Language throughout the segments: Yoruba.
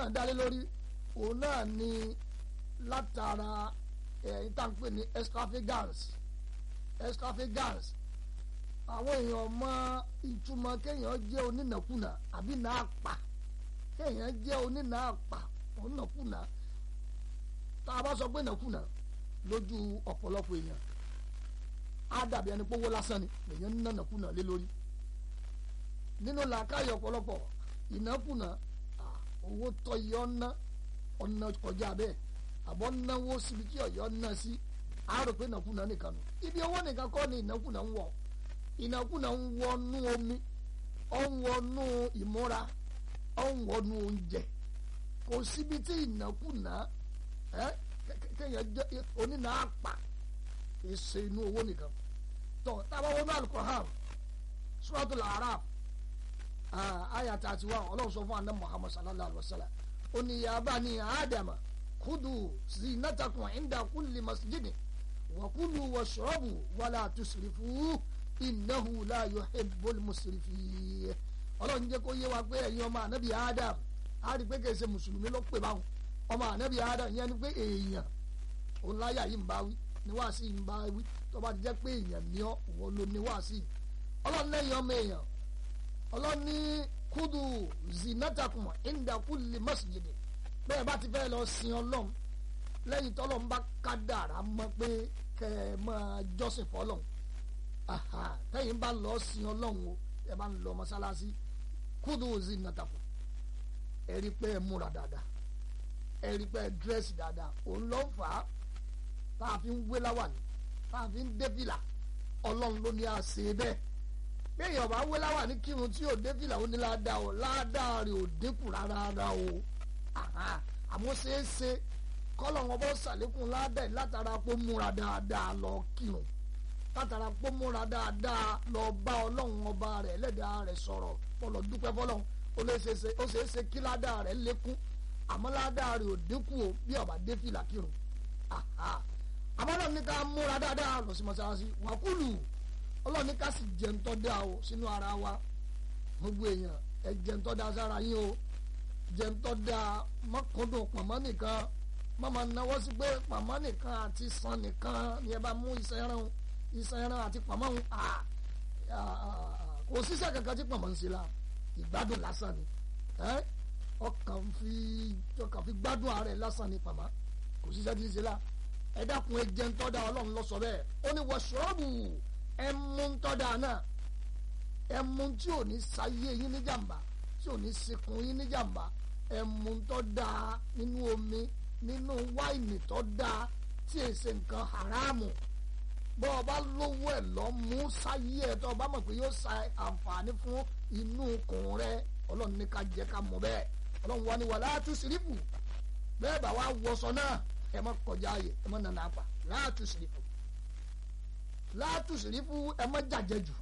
náà dálé lórí òun náà ni látara ẹ̀yìn tá à ń pè ní extravagance extravagance àwọn èèyàn mọ ìtumọ̀ kéèyàn jẹ́ onínàkúnà àbí náà pa kéèyàn jẹ́ onínàápa onínàkúnà tá a bá sọ pé nàkúnà lójú ọ̀pọ̀lọpọ̀ èèyàn á dàbí ẹni pé owó lásán ni èèyàn ń ná nàkúnà lé lórí nínú làákàyè ọ̀pọ̀lọpọ̀ ìnákúnà owó tọ́ yọ ọ́nà ọ̀nà kọjá bẹ́ẹ̀ àbọ̀ náwó síbi tí ọ̀yọ́ ná sí àárò pé nàkúnà nìkan nù ibi owó nìkan kọ́ ni ìnákúnà ń wọ̀ ìnákúnà ń wọnú omi ó ń wọnú ìmúra ó ń wọnú oúnjẹ kò síbi tí ìnákúnà ẹ kéèyàn jẹ onínà àpà èsè inú owó nìkan tó tábà wọnú Al-Qur'an Suratul A'raf àyà tàti wà ọlọ́run sọ fún àná Muhammad sallallahu alayhi wa sallam ó ní ya bani Adama kudu zinatakum inda kulli masjidin wa kulu washrabu wala tusrifu innahu la yuhibbul musrifin ọlọ́run jẹ́ kó yé wa pé ẹ̀yin ọmọ ànábì Adam á rí pé kìí ṣe mùsùlùmí ló pè báwọn ọmọ ànábì Adam yẹn ni pé èèyàn òun láyà yìí ń bá wí ní wàásì yìí ń bá wí tó bá ti jẹ́ pé èèyàn ní ọ òun ló ní wàásì yìí ọlọ́run lẹ́yìn ọmọ èèyàn ọlọ́run ní kúdù zinatakum inda kulli masjid bẹ́ẹ̀ bá ti fẹ́ lọ sin ọlọ́run lẹ́yìn tọ́lọ́run bá kádàrá mọ́ pé kẹ́ ẹ máa jọ́sìn fọlọ́run tẹ́yìn bá lọ sin ọlọ́run o ẹ bá ń lọ mọ́sálásí kúdù zinatakum ẹ rí pé ẹ múra dáadáa ẹ rí pé ẹ dírẹ́sì dáadáa òun ló ń fà á tá a fi ń wé láwàní tá a fi ń dé fìlà ọlọ́run ló ní àṣẹ bẹ́ẹ̀ bí èèyàn bá wé láwàní kírun tí ò dé fìlà ó ní ládàá o ládàá rẹ̀ ò dínkù rárá o àmọ́ ṣeéṣe kọ́lọ̀ wọn bọ́ sàlékún ládàá látara pé múra dáadáa lọ kírun látara pé múra dáadáa lọ bá ọlọ́run ọba rẹ̀ ẹlẹ́dàá rẹ̀ sọ̀rọ̀ fọlọ́ dúpẹ́ fọlọ́run ó lè ṣeéṣe ó ṣeéṣe kí ládàá rẹ̀ lékún àmọ́ ládàá rẹ̀ ò dínkù o bí ọba dé fìlà kírun àmọ́ ọlọ́run ní ká múra dáadáa lọ sí mọ́sálásí wàkúlù ọlọ́run ní ká sì jẹun tó dáa o sínú ara wa gbogbo èèyàn ẹ jẹun tó dáa sára yín o jẹun tó dáa mọ́kàndùn pọ̀nmọ́ nìkan mọ́mọ́ náwó sí pé pọ̀nmọ́ nìkan àti sàn nìkan ni ẹ bá mú iṣẹ́ ẹran iṣẹ́ ẹran àti pọ̀nmọ́ ń kò síṣẹ́ kankan tí pọ̀nmọ́ ń ṣe la ìgbádùn lásán ni ọkàn fi ọkàn fi gbádùn ara ẹ lásán ni pọ̀nmọ́ kò síṣẹ́ tí ń ṣe la ẹ dákun ẹ jẹun tọ́ da ọlọ́run lọ sọ bẹ́ẹ̀ ó ní wọ́ṣọ́ọ̀bù ẹ mú ń tọ́ da náà ẹ mú tí ò ní sáyé yín ní jàmbá tí ò ní sekun yín ní jàmbá ẹ mú ń tọ́ da nínú omi nínú wáìnì tọ́ da tí è ṣe nǹkan haramu bọ́ ọ bá lówó ẹ̀ lọ mú sáyé ẹ̀ tọ́ ọ bá mọ̀ pé yóò sa àǹfààní fún inú kùn rẹ ọlọ́run ní ká jẹ́ ká mọ̀ bẹ́ẹ̀ ọlọ́run wa ni wàlá tú sírífù bẹ́ẹ̀ bá wa wọṣọ náà ẹ má kọjá ààyè ẹ má nana apá láàtú sírífù láàtú sírífù ẹ má jàjẹ jù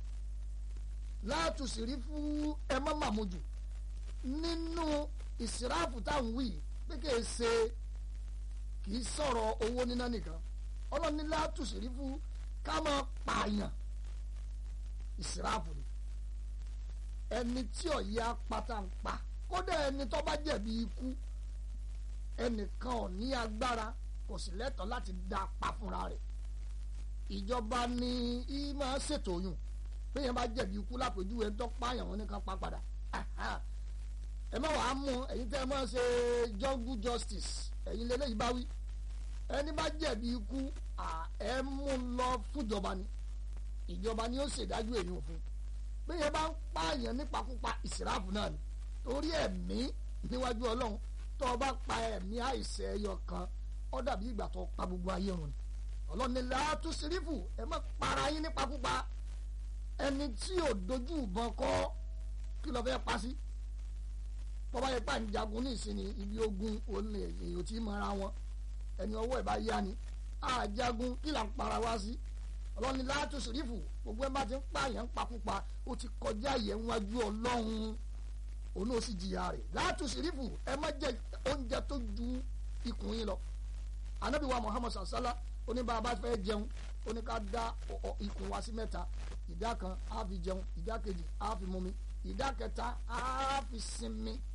láàtú sírífù ẹ má màmú jù nínú ìsìráàfù táwọn wí pé kì í ṣe kì í sọ̀rọ̀ owó níná nìkan ọlọ́ni láàtú sírífù ká má pààyàn ìsìráàfù ni ẹni tí ọ̀yẹ́ apáta ń pa kódà ẹni tó bá jẹ̀bi ikú ẹnìkan ò ní agbára kò sì lẹ́tọ̀ọ́ láti dá pa fúnra rẹ̀ ìjọba ni í máa ṣètò oyún bẹ́ẹ̀ bá jẹ̀bi ikú lápèjúwe tó pààyàn wọn nìkan pa padà ẹ má wàá mú ẹ̀yin tẹ́ ẹ máa ṣe jungle justice ẹ̀yin lélẹ́yìí bá wí ẹni bá jẹ̀bi ikú ẹ mú lọ fúnjọba ni ìjọba ni ó ṣèdájọ́ èyí òfin bẹ́ẹ̀ bá ń pààyàn nípakúpa ìsìráàfù náà ni torí ẹ̀mí níwájú ọlọ́run tó o bá pa ẹ̀mí àìsẹ̀ ẹyọ kan ó dàbí ìgbà tó pa gbogbo ayé run ni ọlọ́run ní láàtú sírífù ẹ má para yín nípakúpa ẹni tí ò dojú ìbọn kọ́ kí ló fẹ́ pa sí bọ́bá yẹn pa ń jagun ní ìsinmi ibi ogun òun èèyàn tí mara wọn ẹni ọwọ́ ẹ̀ bá yá ni àjagun kí là ń para wá sí ọlọ́run ní láàtú sírífù gbogbo ẹ̀ bá ti ń pààyàn pakúpa ó ti kọjá yẹn wájú ọlọ́run òun náà sì jìyà rẹ̀ láàtú sírífù ẹ má jẹ oúnjẹ tó ju ikùn yín lọ anabi wa muhammad sallallahu oníbàbá fẹ́ jẹun oní ká dá ikùn wa sí mẹ́ta ìdá kan á fi jẹun ìdá kejì á fi mumi ìdá kẹta á fi sinmi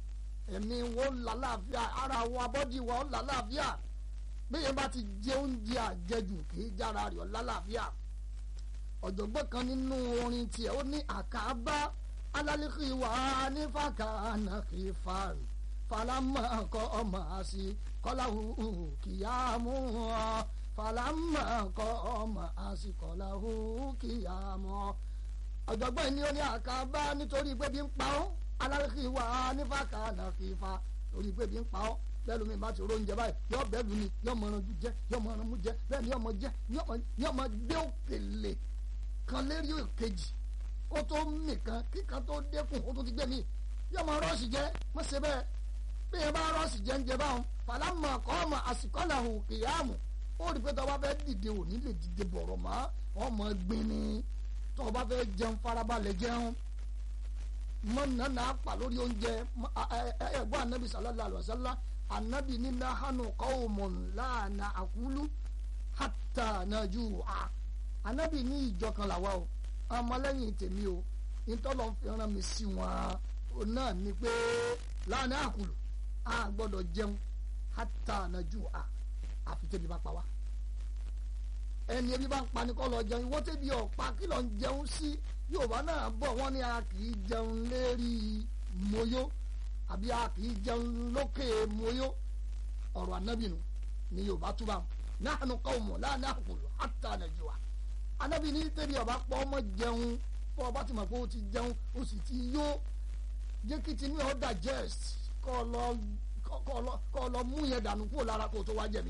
ẹ̀mí wọn lálàáfíà ara wọn abọ́dí wọn lálàáfíà bẹ́ẹ̀ bá ti jẹ oúnjẹ àjẹjù kì í jára rẹ̀ lálàáfíà ọ̀jọ̀gbọ́n kan nínú orin tiẹ̀ ó ní àkàbá alálẹ́kì wà ní fàkànà kì í fa falama kọ́ ọmọ àṣì kọ́láhù kìyàmú ọ falama kọ́ ọmọ àṣì kọ́láhù kìyàmú ọ ọ̀jọ̀gbọ́n ni ó ní àkàbá nítorí pé bí ń pa ọ́ alálẹ́kì wà ní fàkànà kì í fa torí pé bí ń pa ọ́ bẹ́ẹ̀ lómi bá ti ro oúnjẹ báyìí yọ bẹ́ẹ̀ lu ni yọ mọ ọ̀ràn jẹ yọ mọ ọ̀ràn mú jẹ bẹ́ẹ̀ ni yọ mọ jẹ yọ mọ gbé òkèlè kan lérí òkèjì ó tó mì kan kíkan tó dẹ́kun ó tó ti gbé mi yọ mọ rọ́ọ̀sì jẹ mọ ṣe bẹ́ẹ̀ bí yẹn bá rọ́ọ̀sì jẹ ń jẹ báwọn fàlámà kọ́ ọmọ àsìkọ́là hù kìyàmù ó rí pé tó bá fẹ́ dìde ò ní lè dìde bọ̀rọ̀ mọ́ ọmọ gbin ni tó bá fẹ́ jẹun farabalẹ̀ jẹun mọ nana pa lórí oúnjẹ ẹgbọ́n anabi sallallahu alayhi wa sallam anabi ní nahanu qawmun la na'kulu hatta najua anabi ní ìjọ kan làwa o ọmọlẹ́yìn tèmi o ìtọ́lọ́ fi rán mi sí wọn o náà ni pé la na'kulu a gbọ́dọ̀ jẹun hatta najua àfi tẹ́bi bá pa wá ẹni ebi bá ń pa ni kọ́ lọ jẹun ìwọ́n tẹ́bi ọ̀pá kí lọ́ọ́ jẹun sí yorùbá náà bọ̀ wọ́n ní a kì í jẹun lérí moyó àbí a kì í jẹun lókè moyó ọ̀rọ̀ anábìnú ni yorùbá túbà nahnu qawmun la na'kulu hatta najua anábì ní tẹ́bi ọba pọ̀ ọmọ jẹun pọ̀ ọba ti mọ̀ pé o ti jẹun o sì ti yó jẹ́ kí tinú ọ̀ digest kọ́ lọ kọ́ lọ mú yẹn dànù kúrò lára kó o tó wá jẹ mi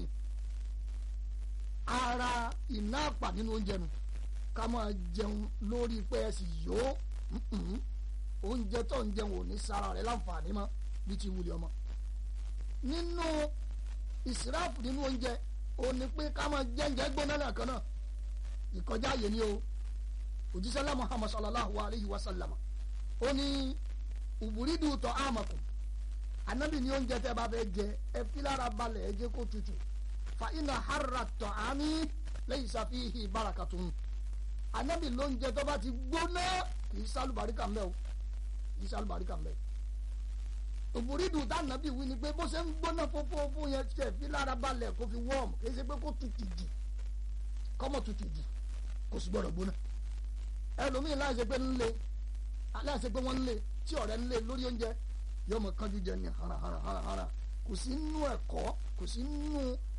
ara iná àpà nínú oúnjẹ nu ká máa jẹun lórí pé ẹ sì yó oúnjẹ tó ń jẹun ò ní sára rẹ láǹfààní mọ́ bí ti wuli ọmọ nínú ìsìráàfù nínú oúnjẹ ò ní pé ká máa jẹ́ǹjẹ́ gbóná lẹ́ẹ̀kan náà ìkọjá àyè ni o òjísẹ́lá muhammad sallallahu alayhi wa sallam ó ní uburidu tọ́ àmàkùn anabi ní oúnjẹ tẹ́ bá fẹ́ jẹ ẹ fi lára balẹ̀ ẹ jẹ́ kó tutù fa iná harra tọ́ àmì lẹ́yìn sàfihì barakatun anabi lóúnjẹ tó bá ti gbóná kì í sálùbáríkà mbẹ́ o kì í sálùbáríkà mbẹ́ uburidu tá anabi wí ni pé bó ṣe ń gbóná fófófó yẹn tẹ̀ fi lára balẹ̀ kó fi wọ́ọ̀mù kì í ṣe pé kó tutù jù kọ́mọ tutù jù kò sì gbọ́dọ̀ gbóná ẹlòmíín láì ṣe pé ń lé láì ṣe pé wọ́n ń lé tí ọ̀rẹ́ ń lé lórí oúnjẹ yóò mọ kánjú jẹ ní hara hara hara hara kò sí nínú ẹ̀kọ́ kò sí nínú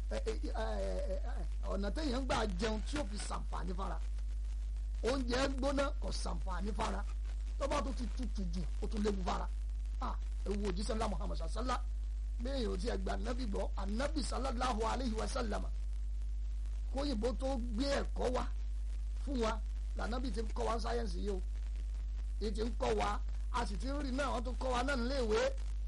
ọ̀nà téèyàn gbà jẹun tí ó fi ṣàǹfààní fara oúnjẹ gbóná kò ṣàǹfààní fara tó bá tó ti tutù jù ó tún léwu fara ewu òjíṣẹ́ ńlá muhammad sallallahu bẹ́ẹ̀ yóò ti ẹgbẹ́ anabi gbọ́ anabi sallallahu alayhi wa sallam kóyìnbó tó gbé ẹ̀kọ́ wa fún wa lànàbì ti ń kọ́ wa sáyẹ́nsì yìí o èyí ti ń kọ́ wa a sì ti ń rí náà wọ́n tún kọ́ wa náà níléèwé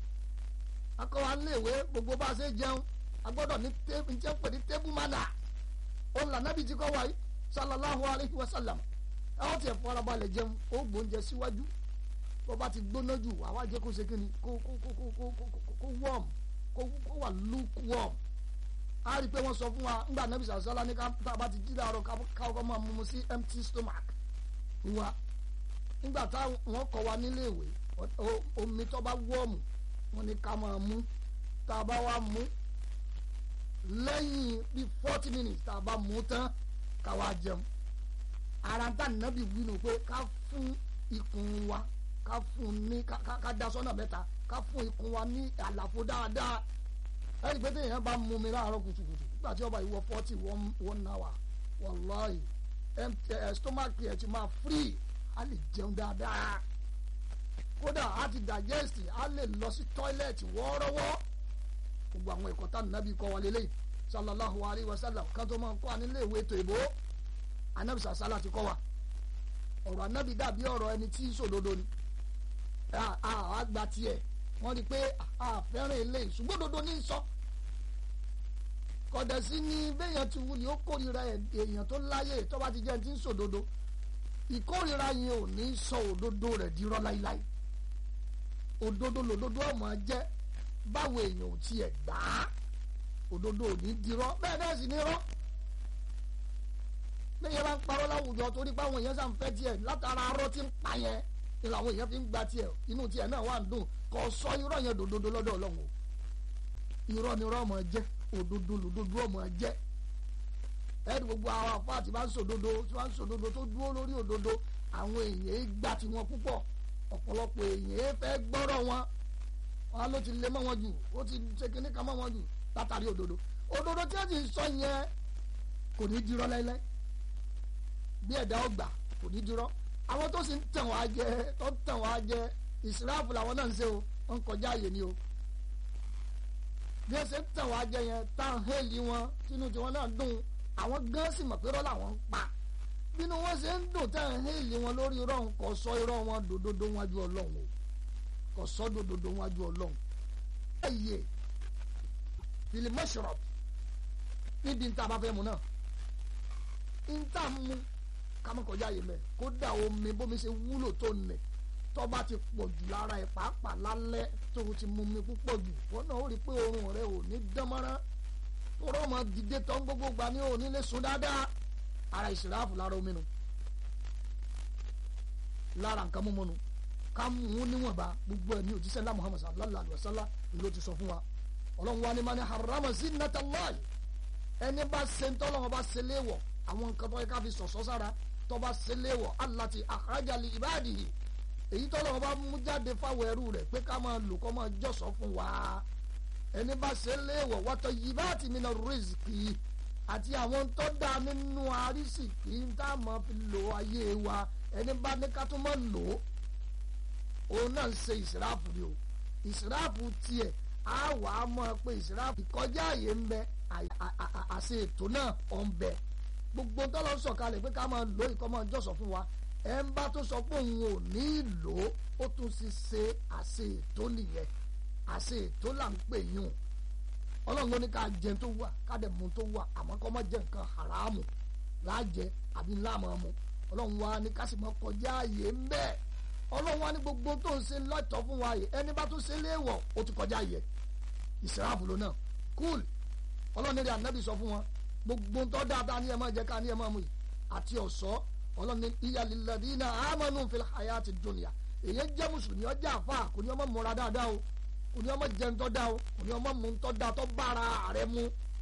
a kọ́ wa níléèwé gbogbo bá a ṣe jẹun a gbọ́dọ̀ ní tébù ní pè ní tébù mánà ó lànàbì ti kọ́ wa yìí sallallahu alayhi wa sallam ẹ wọ́n ti ẹ̀ farabalẹ̀ jẹun ó gbóúnjẹ síwájú bó bá ti gbóná jù àwa jẹ́ kó ṣe kí ni kó kó kó kó kó kó wọ́ọ̀m kó kó wà lukewarm a rí i pé wọ́n sọ fún wa ńgbà nàbì sàlọ́lá ní ká tá a bá ti jí láàárọ̀ káwọ́ máa mú mu sí empty stomach wa nígbà tá wọ́n kọ́ wa nílé ìwé omi tó bá wọ́ọ̀mù wọ́n ní ká máa mú tá a bá wá mú lẹ́yìn bí forty minutes tá a bá mú tán ká wá jẹun ara tá nàbì wí nù pé ká fún ikùn wa ká fún ní ká dá sọ́nà mẹ́ta ká fún ikùn wa ní àlàfo dáadáa ẹni pé téèyàn bá mú mi láàárọ̀ kùtùkùtù nígbà tí ọba ìwọ forty one one hour wàláhì stomach ẹ̀ ti máa free a lè jẹun dáadáa kódà a ti digest a lè lọ sí toilet wọ́ọ́rọ́wọ́ gbogbo àwọn ẹ̀kọ́ tá nàbí kọ́ wa lélẹ́yìn sallallahu alayhi wa sallam kan tó máa ń kọ́ anílé ìwé ètò ìbò anabi sàṣálà ti kọ́ wa ọ̀rọ̀ anabi dàbí ọ̀rọ̀ ẹni tí ń sòdodo ni àgbà tiẹ̀ wọ́n rí i pé àfẹ́ràn eléyìí ṣùgbọ́n dodo ní sọ kọ̀dẹ̀sí ni béèyàn ti wuli ó kórìíra èèyàn tó láyè tó bá ti jẹ́ ti ń sòdodo ìkórìíra yẹn ò ní sọ òdodo rẹ̀ dirọ́ láíláí òdodo lòdodo ọmọ jẹ́ báwo èèyàn ò tiẹ̀ gbà á òdodo ò ní dirọ́ bẹ́ẹ̀ bẹ́ẹ̀ sì ní rọ́ béèyàn bá ń parọ́ láwùjọ torí báwọn èèyàn sàn fẹ́ tiẹ̀ látara arọ́ tí ń pa yẹn ni làwọn èèyàn fi ń gba tiẹ̀ inú tiẹ̀ náà wà ń dùn kò sọ irọ́ yẹn dòdòdó lọ́dọ̀ ọlọ́run o irọ́ ni irọ́ ọmọ jẹ́ òdodo lòdodo ọmọ jẹ́ ẹni gbogbo àwọn afọ àti bá ń sòdodo tí wọ́n ń sòdodo tó dúró lórí òdodo àwọn èèyàn gbà tí wọ́n púpọ̀ ọ̀pọ̀lọpọ̀ èèyàn fẹ́ gbọ́rọ̀ wọn wọn ló ti lé mọ́ wọn jù ó ti ṣe kinní kan mọ́ wọn jù látàrí òdodo òdodo tí wọ́n ti sọ yẹn kò ní dirọ́ láíláí bí ẹ̀dá ọgbà kò ní dirọ́ àwọn tó sì ń tàn wá jẹ tó ń tàn wá jẹ ìsìráàfù làwọn náà ń ṣe o wọ́n ń kọjá àyè ni o bí ẹ ṣe ń tàn wá jẹ yẹn táwọn hẹ́ẹ̀lì wọn tínú tiwọn náà dùn àwọn gan sì mọ̀ pé rọ́ làwọn ń pa bínú wọn ṣe ń dùn táwọn hẹ́ẹ̀lì wọn lórí irọ́ wọn kò sọ irọ́ wọn dòdòdó wájú ọlọ́run o kò sọ dòdòdó wájú ọlọ́run. ẹyẹ fìlì mọ́ṣọ̀rọ̀ níbi ń tá a bá fẹ́ mu náà ń tá a mú kámọ́kọjá yìí mẹ́ kódà omi bómi ṣe wúlò tó nẹ̀ tọ́ba ti pọ̀ jù lára ẹ̀ pàápàá lálẹ́ tó o ti mú mi púpọ̀ jù wọ́n náà ó rí i pé oorun rẹ ò ní dánmọ́rán tọ́rọ ọmọ dìde tán gbogbo gba ní òní lè sùn dáadáa ara ìsìráàfù lára omi nu lára nǹkan mímu nu ká mú un níwọ̀nba gbogbo ẹ̀ ní òjíṣẹ́ ńlá Muhammad sallallahu alayhi wa sallam ló ti sọ fún wa ọlọ́run wa ni ma ni harama zinatallahi ẹni bá ṣe ń tọ́lọ́wọ́n bá ṣe léèwọ̀ àwọn nǹkan tó yẹ ká fi sọ̀sọ́ sára tó bá ṣe léèwọ̀ allati akhraja li ibadihi èyí tọ́lọ́wọ́n bá mú jáde fáwọn ẹrú rẹ̀ pé ká máa lò kọ́ máa jọ̀sọ́ fún wa ẹni bá ṣe léèwọ̀ wọ́tọ̀ yìí bá ti mi náà rìsíkì àti àwọn tó dá nínú àrísìkì tá a máa fi lò ayé wa ẹni bá ní ká tó máa lò ó òun náà ń ṣe ìsìráàfù ni o ìsìráàfù tiẹ̀ á wà á mọ̀ pé ìsìráàfù ìkọjá àyè ń bẹ àṣẹ ètò náà ọ̀ ń bẹ gbogbo tọ́lọ́ sọ̀kalẹ̀ pé ká máa lò ìkọ́ máa jọ̀sọ̀ fún wa ẹ̀ ń bá tó sọ pé òun ò ní lò ó ó tún ti ṣe àṣẹ ètò nìyẹn àṣẹ ètò là ń pè yún ọlọ́run ló ní ká jẹun tó wà ká dẹ̀ mú tó wà àmọ́ kọ́ mọ́ jẹ nǹkan haramu láàjẹ àbí láàmú ọmọ ọlọ́run wa ní ká sì mọ́ kọjá ààyè ń bẹ́ẹ̀ ọlọ́run wa ní gbogbo tó ń ṣe lọ́tọ̀ fún wa yìí ẹni bá tún ṣe léèwọ̀ ó ti kọjá ààyè ìsìráàfù ló náà kúl ọlọ́run ní rí ànábì sọ fún wọn gbogbo tó dáadáa ní ẹ máa jẹ ká ní ẹ máa mú yìí àti ọ̀ṣọ́ ọlọ́run ní iyalilladina amanu fil hayati dunya èyí jẹ́ mùsùlùmí ọjà àfa kò ní ọmọ múra dáadáa o kò ní ọmọ jẹun tó dá o kò ní ọmọ mu tó dá tó bára rẹ mu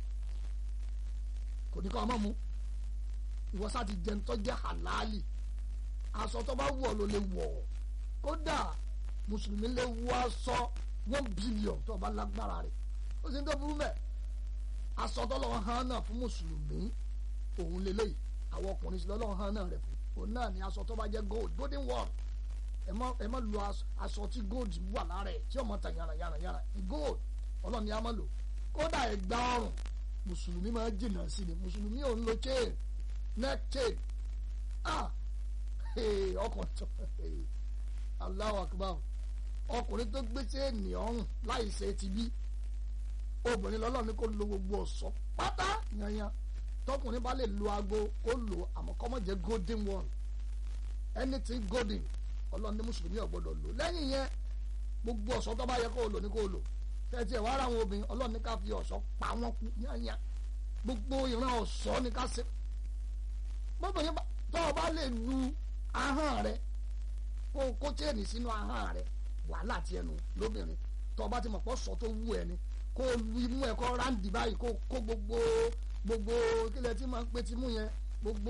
kò ní kọ́ ọmọ mu ìwọ sá ti jẹun tó jẹ́ halali aṣọ tó bá wọ̀ ló lè wọ̀ kódà mùsùlùmí lè wọ aṣọ one billion tó bá lágbára rẹ̀ ó sì ń tó burú mẹ́ aṣọ tó lọ́wọ́ hàn náà fún mùsùlùmí òun lélẹ́yìí àwọn ọkùnrin sì lọ́wọ́ hàn náà rẹ̀ fún òun náà ni aṣọ tó bá jẹ́ gold golden one ẹ má ẹ má lo aṣọ tí gold wà lára ẹ tí ọmọ ta yàrá yàrá yàrá gold ọlọ́ni a má lò kódà ẹgbà ọrùn mùsùlùmí máa jìnnà sí ni mùsùlùmí ò ń lo chain neck chain ah ọkùnrin tó Allahu akbar ọkùnrin tó gbé chain ọrùn láì ṣe ti bí obìnrin lọ́lọ́ni kò lo gbogbo ọ̀ṣọ́ pátá yanyan tọkùnrin bá lè lo aago kó lò àmọ́ kó má jẹ́ golden one anything golden ọlọ́run ní mùsùlùmí ò gbọ́dọ̀ lò lẹ́yìn yẹn gbogbo ọ̀ṣọ́ tó bá yẹ kó o lò ní kó o lò tẹ́tí ẹ̀ wá ara àwọn obìnrin ọlọ́run ní ká fi ọ̀ṣọ́ pa wọ́n kú yányá gbogbo ìran ọ̀ṣọ́ ní ká ṣe bọ́bìnrin tó o bá lè lu ahọ́n rẹ kó o kó chain sínú ahọ́n rẹ wàhálà tiẹ̀ nù lóbìnrin tó o bá ti mọ̀ pọ̀ sọ tó wú ẹ ni kó o lu imú ẹ kó ráǹdì báyìí kó o kó gbogbo gbogbo kílẹ̀ tí máa ń pè tí mú yẹn gbogbo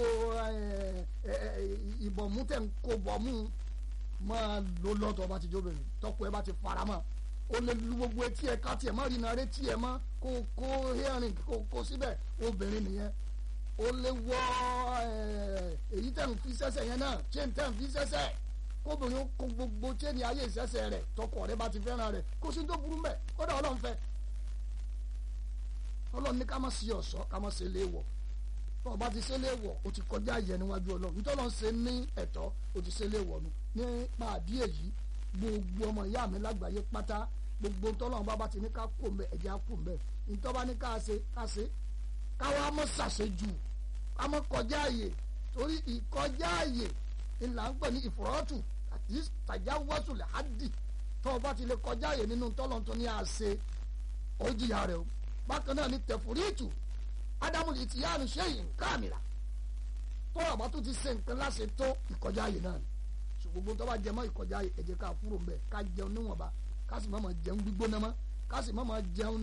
ìbọ̀mú tẹ̀ ń kó bọ̀mú máa lo lọ́tọ̀ ọba ti jóbìnrin tọkọ ẹ bá ti fara mọ́ o lè lu gbogbo etí ẹ ká tiẹ̀ má rí iná retí ẹ mọ́ kó kó hearing kó kó síbẹ̀ obìnrin nìyẹn o lè wọ èyí tẹ̀ ń fi sẹ́sẹ̀ yẹn náà chain tẹ̀ ń fi sẹ́sẹ̀ kóbìnrin kó gbogbo chain ayé ìsẹ́sẹ̀ rẹ̀ tọkọ rẹ bá ti fẹ́ràn rẹ̀ kó sí tó burú mẹ́ kódà ọlọ́run fẹ́ ọlọ́run ní ká má sí ọ̀ṣọ́ ká má ṣe léèwọ̀ tó o bá ti ṣe léèwọ̀ o ti kọjá ìyẹn níwájú ọlọ́run nítorí ọlọ́run ṣe ní ẹ̀tọ́ o ti ṣe léèwọ̀ nu nípa àdí èyí gbogbo ọmọ ìyá mi lágbàáyé pátá gbogbo tọ́lọ́run bá bá ti ní ká kó mbẹ ẹ̀jẹ̀ á kó mbẹ nítorí bá ní ká ṣe ká ṣe káwa mọ́ ṣàṣejù ká mọ́ kọjá àyè torí ìkọjá àyè ńlá ń pè ní ìfọ̀rọ̀tù àti tàjà wọ́sùlẹ̀ hádì tó o bá ti lè kọjá àyè nínú tọ́lọ́run tó ní àṣe ó jìyà rẹ̀ o bákan náà ní tẹ̀fúrìtù ádámù ìtìyánu ṣẹ́yìn káàmìlà tó àbá tó ti ṣe nǹkan láṣẹ tó ìkọjá àyè náà ni ṣùgbọ́n gbogbo tó bá jẹ mọ́ ìkọjá àyè ẹ jẹ́ ká kúrò mbẹ̀ ká jẹun níwọ̀nba ká sì má máa jẹun gbígbóná mọ́ ká sì má máa jẹun